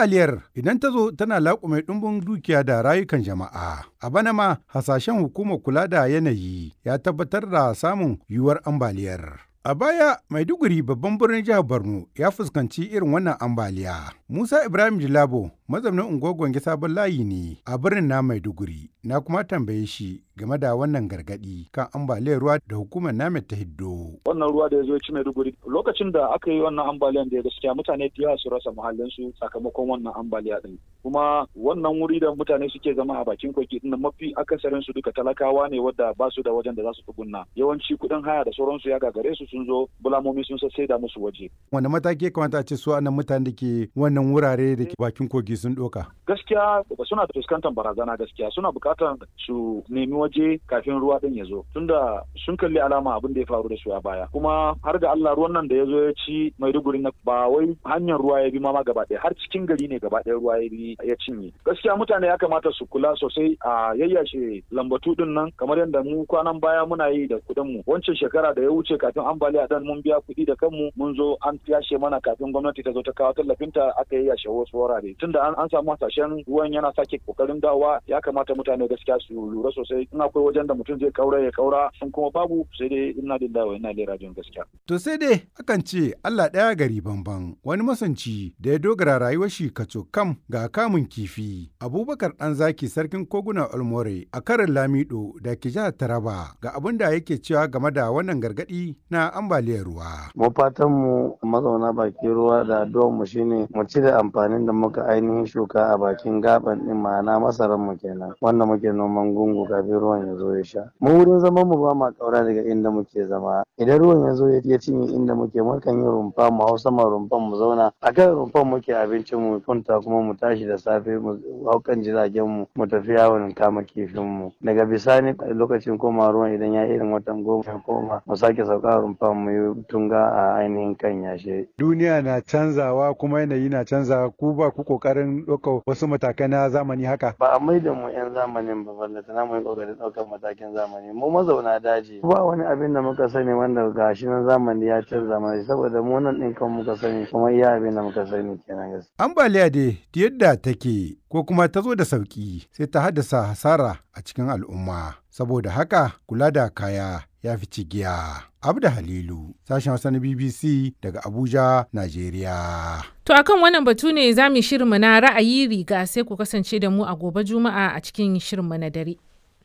Ambaliyar idan ta zo tana laƙume ɗumbin dukiya da rayukan jama'a. A bana ma hasashen hukumar kula da yanayi ya tabbatar da samun yiwuwar ambaliyar. A baya Maiduguri babban birnin jihar Borno ya fuskanci irin wannan ambaliya. Musa Ibrahim Jilabo mazaunin unguwar Gwange sabon layi ne a birnin na Maiduguri. Na kuma tambaye shi game da wannan gargadi kan ambaliyar ruwa da hukumar namet ta hiddo. Wannan ruwa da ya zo ci Maiduguri lokacin da aka yi wannan ambaliyan da gaskiya mutane da yawa su rasa muhallinsu sakamakon wannan ambaliya din. Kuma wannan wuri da mutane suke zama a bakin kogi din mafi akasarin su duka talakawa ne wadda ba su da wajen da za su tsugunna. Yawanci kuɗin haya da sauransu ya gagare su sun zo bulamomi sun sai da musu waje. Wanda mataki kamata a ce su anan mutane da ke wannan wurare da ke bakin kogi sun ɗoka? Gaskiya suna fuskantar barazana gaskiya suna buƙatar su nemi waje kafin ruwa din ya zo tunda sun kalli alama abin da ya faru da su a baya kuma har ga Allah ruwan nan da ya zo ya ci Maiduguri na ba wai hanyar ruwa ya bi ma gaba ɗaya har cikin gari ne gaba ɗaya ruwa ya bi ya cinye gaskiya mutane ya kamata su kula sosai a yayyashe lambatu din nan kamar yadda mu kwanan baya muna yi da kuɗin mu wancan shekara da ya wuce kafin ambaliya dan mun biya kuɗi da kanmu mun zo an yashe mana kafin gwamnati ta zo ta kawo tallafinta aka yayyashe wasu wurare tunda an samu hasashen ruwan yana sake kokarin dawowa ya kamata mutane gaskiya su lura sosai in akwai wajen da mutum zai kaura ya kaura sun kuma babu sai dai ina da dawo ina da rajin gaskiya. To sai dai akan ce Allah ɗaya gari bamban wani masanci da ya dogara rayuwar shi kaco kam ga kamun kifi. Abubakar ɗan zaki sarkin koguna Olmore a karin Lamido da ke jihar Taraba ga abin da yake cewa game da wannan gargaɗi na ambaliyar ruwa. Mu fatan mu mazauna bakin ruwa da addu'ar mu shine mu cire amfanin da muka ainihin shuka a bakin gaban din ma'ana masaran mu kenan wanda muke noman gungu kafin ruwan ya zo ya sha mu wurin zaman mu ba ma kaura daga inda muke zama idan ruwan ya zo ya cinye inda muke mukan yi rumfa mu hau sama rumfan mu zauna a kan rumfan muke abincin mu kunta kuma mu tashi da safe mu hau kan jiragen mu mu tafi yawon kama kifin mu daga bisani lokacin koma ruwan idan ya irin watan goma ya koma mu sake sauka rumfan mu yi tunga a ainihin kan yashe duniya na canzawa kuma yanayi na canzawa ku ba ku kokarin ɗaukar wasu matakai na zamani haka ba a maida mu yan zamanin ba ballata na mu yi kokarin ɗaukar matakin zamani mu mazauna daji ba wani abin da muka sani wanda gashi na zamani ya canza mana saboda mu nan ɗin kan muka sani kuma iya abin da muka sani kenan gaskiya ambaliya dai yadda take ko kuma ta zo da sauki sai ta haddasa hasara a cikin al'umma saboda haka kula da kaya ya fi cigiya. Abda Halilu, sashen Hausa na BBC daga Abuja, Najeriya. To akan wannan batu ne za mu shirinmu na ra'ayi riga sai ku kasance da mu a gobe Juma'a a cikin shirinmu na dare.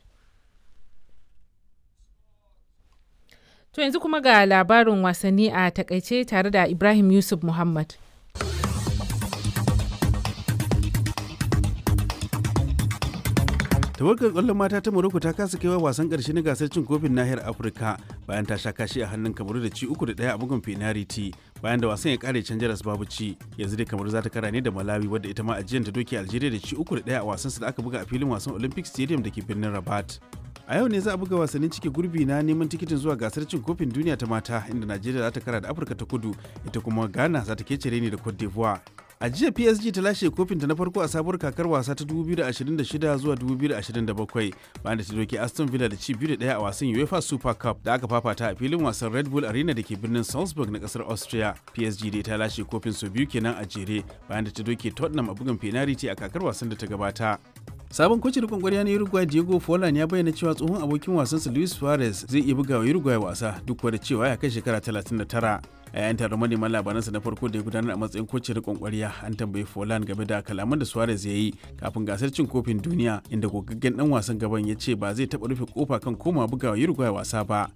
To yanzu kuma ga labarin wasanni a takaice tare da Ibrahim Yusuf Muhammad. tawagar kwallon mata ta morocco ta kasa kaiwa wasan karshe na gasar cin kofin nahiyar afirka bayan ta sha kashi a hannun kamaru da ci uku da daya a bugun penalty bayan da wasan ya kare can jaras babu ci yanzu dai kamaru za ta kara ne da malawi wadda ita ma ajiyar ta doke algeria da ci uku da daya a wasan da aka buga a filin wasan olympic stadium da ke birnin rabat a yau ne za a buga wasannin cike gurbi na neman tikitin zuwa gasar cin kofin duniya ta mata inda najeriya za ta kara da afirka ta kudu ita kuma ghana za ta kece ne da cote d'ivoire a jiya psg ta lashe kofinta na farko a sabuwar kakar wasa ta 2026 zuwa 2027 bayan da ta doke aston villa da ci biyu da daya a wasan uefa super cup da aka fafata a filin wasan red bull arena da ke birnin salzburg na kasar austria psg dai ta lashe kofin sau biyu kenan a jere bayan da ta doke tottenham a bugun penalty a kakar wasan da ta gabata sabon kocin rikon kwarya na uruguay diego forlan ya bayyana cewa tsohon abokin wasansa luis suarez zai iya bugawa uruguay wasa duk da cewa ya kai shekara 39 a yayin taron manema labaransa na farko da ya gudanar a matsayin kocin rikon kwarya an tambayi Forlan game da kalaman da Suarez ya yi kafin gasar cin kofin duniya inda gogaggen dan wasan gaban ya ce ba zai taɓa rufe kofa kan koma bugawa Uruguay wasa ba.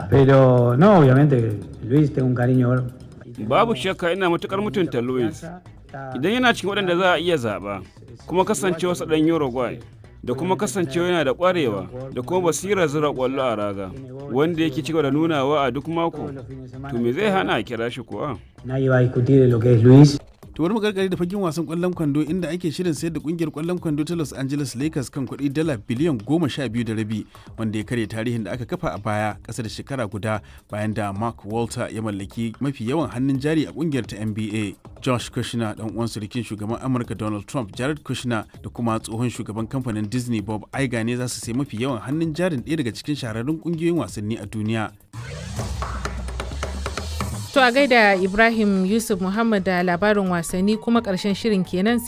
Pero no, obviamente Luis tengo un cariño. Babu shakka ina matukar mutunta Luis. Idan yana cikin waɗanda za a iya zaɓa, kuma kasancewa sa ɗan Uruguay, da kuma kasancewa yana da kwarewa da kuma basirar zira kwallo a raga wanda yake cigaba da nunawa a duk mako to me zai hana a kira shi kuwa Nadie va a discutir de lo que es Luis. to wani magargari da fagen wasan kwallon kwando inda ake shirin sayar da kungiyar kwallon kwando ta Los Angeles Lakers kan kuɗi dala biliyan goma sha biyu da rabi wanda ya karya tarihin da aka kafa a baya ƙasa da shekara guda bayan da Mark Walter ya mallaki mafi yawan hannun jari a kungiyar ta NBA. Josh Kushner dan uwan surukin shugaban Amurka Donald Trump Jared Kushner da kuma tsohon shugaban kamfanin Disney Bob Iger ne za su sai mafi yawan hannun jarin ɗaya daga cikin shahararrun kungiyoyin wasanni a duniya. To a gaida Ibrahim Yusuf Muhammad da labarin wasanni kuma ƙarshen shirin kenan